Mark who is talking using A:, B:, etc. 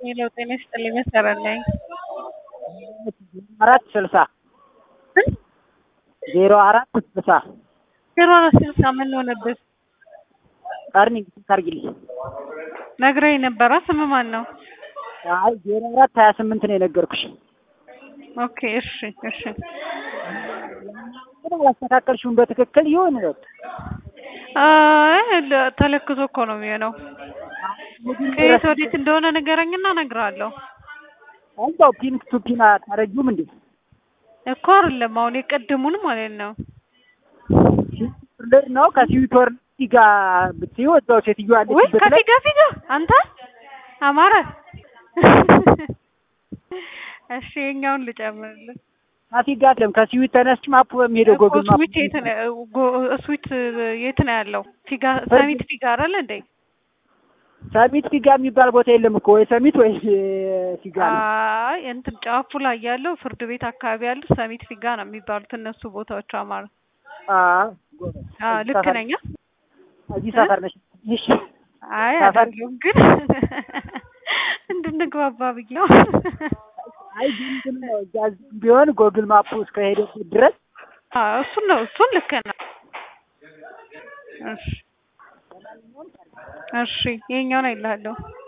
A: ሄሎ ጤና ይስጥልኝ መሰረት ነኝ።
B: አራት ስልሳ ዜሮ አራት ስልሳ
A: ዜሮ አራት ስልሳ ምን ሆነብህ?
B: ቀርኒ ታርጊልኝ።
A: ነግረኝ ነበረ። ስም ማን ነው?
B: አይ ዜሮ አራት ሀያ ስምንት ነው የነገርኩሽ።
A: ኦኬ እሺ እሺ።
B: ግን አላስተካከልሽውም በትክክል ይሁን
A: አይ ለ- ተለክቶ እኮ ነው የሚሆነው። ከየት ወዴት እንደሆነ ንገረኝና እነግርሃለሁ።
B: እዛው ፒን ቱ ፒን አታረጊውም እንዴ?
A: እኮ አይደለም አሁን የቀድሙን ማለት ነው።
B: ልር ነው ከሲዊቶር ጋር ብትይው እዛው ሴትዮዋ
A: ወይ
B: ያለችበት ላይ
A: ከፊጋ ፊጋ አንተ አማረ እሺ የኛውን ልጨምርልህ።
B: ከፊጋ አይደለም ከሲዊት ተነስች ማፑ በሚሄደው
A: እኮ
B: ጎግል ማፕ
A: ስዊት የት ነው? ጎ- ስዊት የት ነው ያለው? ፊጋ ሰሚት ፊጋ አይደል እንዴ?
B: ሰሚት ፊጋ የሚባል ቦታ የለም እኮ ወይ ሰሚት ወይ ፊጋ ነው።
A: አይ እንትን ጫፉ ላይ ያለው ፍርድ ቤት አካባቢ ያሉት ሰሚት ፊጋ ነው የሚባሉት እነሱ ቦታዎች አማረ።
B: አዎ ጎበዝ።
A: አዎ
B: እዚህ
A: ልክ
B: ሰፈር-
A: ነኝ።
B: እዚህ ሰፈር ነሽ። እሺ
A: አይ
B: ሰፈር-
A: አይደለም ግን እንድንግባባ ብዬው
B: አይ ግን ግን ነው እዛ ቢሆን ጎግል ማፑ እስከሄደበት ድረስ
A: አዎ እሱን ነው እሱን ልክ ነው። እሺ እሺ ይሄኛውን አይልሃለሁ